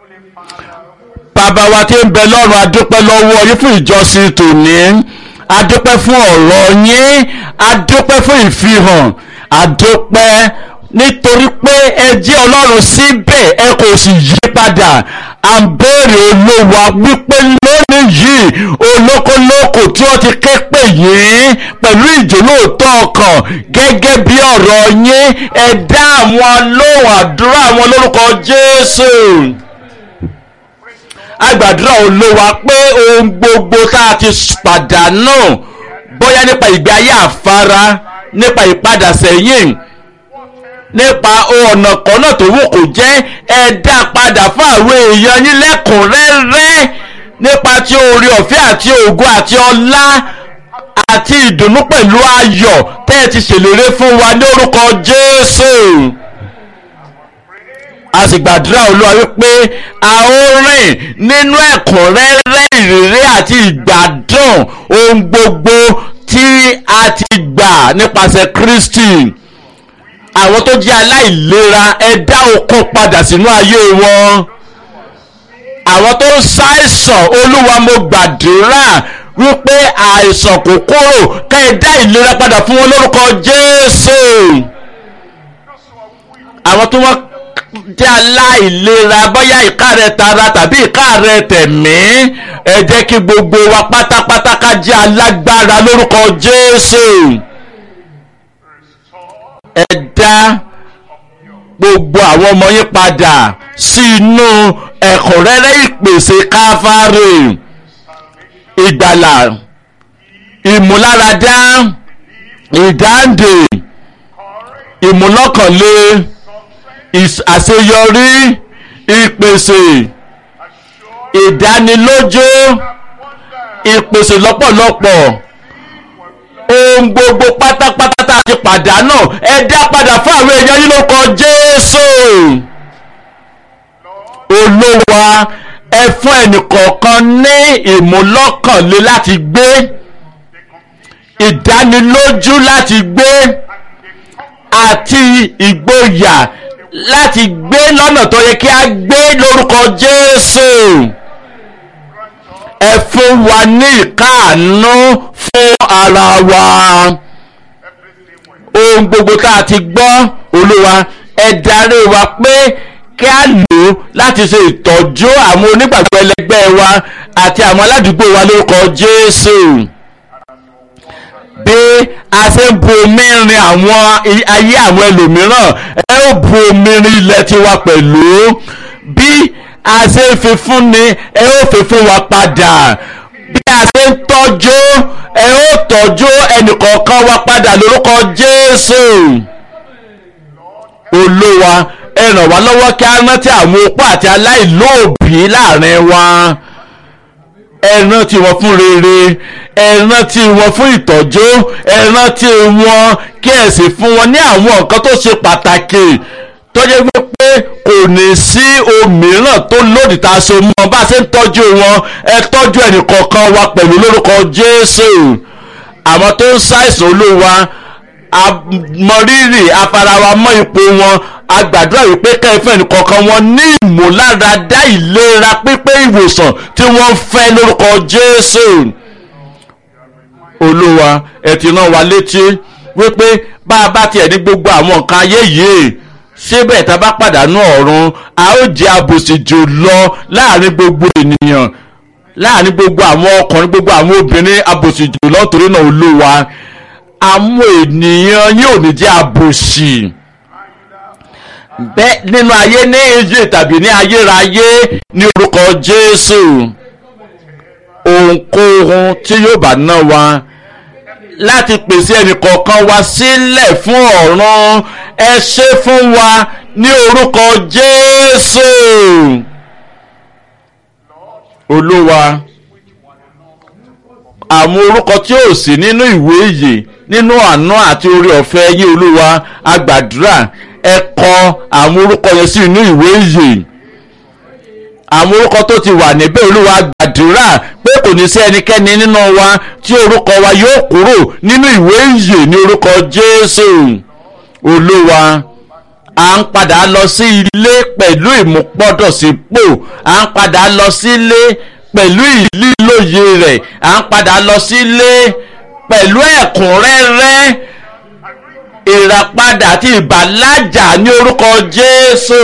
bàbá wa tí ń bẹ lọ́run adúpẹ́ lọ́wọ́ yín fún ìjọsìn tòní adúpẹ́ fún ọ̀rọ̀ yín adúpẹ́ fún ìfihàn adúpẹ́ nítorí pé ẹ jẹ́ ọlọ́run síbẹ̀ ẹ kò sì yí padà à ń béèrè olówó wípé lónìí yìí olókolóko tí wọ́n ti ké pè yín pẹ̀lú ìjólóòtọ́ ọkàn gẹ́gẹ́ bí ọ̀rọ̀ yín ẹ dá àwọn lóhùn àdúrà àwọn lórúkọ Jésù agbàdúrà olówó pé ohun gbogbo tá a ti pàdánù bóyá nípa ìgbé ayé àfara nípa ìpadà sẹ́yìn nípa ọ̀nà kan náà tó wù kó jẹ́ ẹ dá padà fún àwọn èèyàn yín lẹ́kùnrẹ́rẹ́ nípa ti oore ọ̀fẹ́ àti ògo àti ọlá àti ìdùnnú pẹ̀lú ayọ̀ tẹ́ ẹ ti ṣèlérí fún wa ní orúkọ Jésù a sì gbàdúrà olúwa wípé a ó rìn nínú ẹ̀kúnrẹ́rẹ́ ìrírí àti ìgbádùn ohun gbogbo tí a ti gbà nípasẹ̀ Kristi àwọn tó jẹ́ aláìlera ẹ dá okun padà sínú ayé wọn àwọn tó ń ṣàìsàn olúwa mo gbàdúrà wípé àìsàn kò kúrò ká ẹ dá ìlera padà fún wọn lórúkọ Jésù àwọn tó wọ́n jẹ́ aláìlera bóyá ìka rẹ̀ tara tàbí ìka rẹ̀ tẹ̀mí ẹ jẹ́ kí gbogbo wa pátápátá ká jẹ́ alágbára lórúkọ Jésù ẹ dá gbogbo àwọn ọmọ yín padà sí inú ẹ̀kúnrẹ́rẹ́ ìpèsè káfárì ìgbàlà ìmúláradá ìdáǹdè ìmúlọ́kànlé àṣeyọrí ìpèsè ìdánilójú ìpèsè lọ́pọ̀lọpọ̀ ohun gbogbo pátápátá tá a ti pàdánù ẹ dá padà fún àwọn èèyàn yìí lórúkọ Jésù olówó ẹ fún ẹnìkọ̀ọ̀kan ní ìmúlọ́kànlé láti gbé ìdánilójú láti gbé àti ìgboyà láti gbé lọ́nà tó yẹ kí a gbé lórúkọ Jésù ẹ fún wa ní ìkáàánú fún ara wa ohun gbogbo tá a ti gbọ́ olúwa ẹ darí wa pé kí a lò ó láti ṣe ìtọ́jú àwọn onígbàgbọ́ ẹlẹgbẹ́ wa àti àwọn aládùúgbò wa lórúkọ Jésù bí a ṣe ń bu omi rin àwọn ayé àwọn ẹlòmíràn ẹ ó bu omi rin ilẹ̀ tiwa pẹ̀lú bí a ṣe ń fi fúnni ẹ ó fi fún wa padà bí a ṣe ń tọ́jú ẹ ó tọ́jú ẹnìkọ̀ọ̀kan wa padà lórúkọ Jésù Olúwa ẹ ràn wá lọ́wọ́ kí a rántí àwọn opó àti aláìlóòbí láàrin wa ẹ rántí wọn fún rere ẹ rántí wọn fún ìtọ́jú ẹ rántí wọn kí ẹ sì fún wọn ní àwọn nǹkan tó ṣe pàtàkì tó jẹ́ wípé kò ní sí òmíràn tó lòdì tá a so mọ́ bá a ṣe ń tọ́jú wọn ẹ tọ́jú ẹnìkọ̀ọ̀kan wa pẹ̀lú lórúkọ Jésù àwọn tó ń ṣàìsàn olúwa àmọrírì afarawa mọ́ ipò wọn agbàdúrà wípé kẹfẹ́ ẹnìkọ̀ọ̀kan wọn ní ìmúláradá ìlera pípé ìwòsàn tí wọ́n fẹ́ lórúkọ Jésù olúwa ẹ ti rán wa létí wípé bá a bá tiẹ̀ ní gbogbo àwọn nǹkan ayé yìí síbẹ̀ tá a bá pàdánù ọ̀run a ó jẹ́ àbòsí jù lọ láàrin gbogbo ènìyàn láàrin gbogbo àwọn ọkùnrin gbogbo àwọn obìnrin àbòsí jù lọ torí náà olúwa àwọn ènìyàn yóò ní jẹ́ àbòsí bẹ́ẹ̀ nínú ayé ní ìjì tàbí ní ayérayé ní orúkọ Jésù ohunkóhun tí yóò bá ná wa láti pèsè ẹnìkọ̀ọ̀kan wa sílẹ̀ fún ọ̀run ẹ ṣe fún wa ní orúkọ Jésù Olúwa àwọn orúkọ tí ò sí nínú ìwé ìyè nínú àánú àti orí ọ̀fẹ́ yé Olúwa agbàdúrà ẹ kọ àwọn orúkọ yẹn sí inú ìwé ìyè àwọn orúkọ tó ti wà níbẹ̀ olúwa gbàdúrà pé kò ní sí ẹnikẹ́ni nínú wa tí orúkọ wa yóò kúrò nínú ìwé ìyè ní orúkọ jésù olúwa à ń padà lọ sí ilé pẹ̀lú ìmúpọ́dọ̀sípò à ń padà lọ sílé pẹ̀lú ìlílòye rẹ̀ à ń padà lọ sílé pẹ̀lú ẹ̀kúnrẹ́rẹ́ ìràpadà àti ìbàlájà ní orúkọ Jésù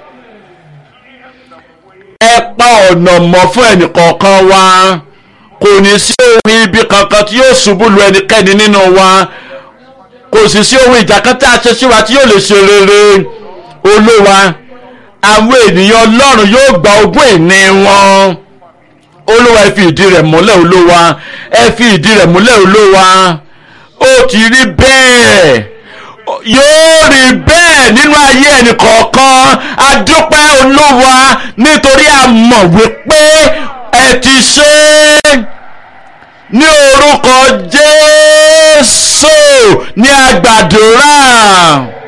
ẹ pa ọ̀nà mọ́ fún ẹnìkọ̀ọ̀kan wa kò ní sí ohun ibi kankan tí yóò ṣubú lu ẹnikẹ́ni nínú wa kò sì sí ohun ìjà kan tí a ṣe sí wa tí yóò lè ṣe rere olówa àwọn ènìyàn ọlọ́run yóò gba ogún ìní wọn olúwa ẹ fi ìdí rẹ̀ múlẹ̀ olúwa ẹ fi ìdí rẹ̀ múlẹ̀ olúwa ó ti rí bẹ́ẹ̀ yóò rí bẹ́ẹ̀ nínú ayé ẹnì kọ̀ọ̀kan a dúpẹ́ olúwa nítorí a mọ̀ wípé ẹ ti ṣe é ní orúkọ jésù ní àgbàdúrà.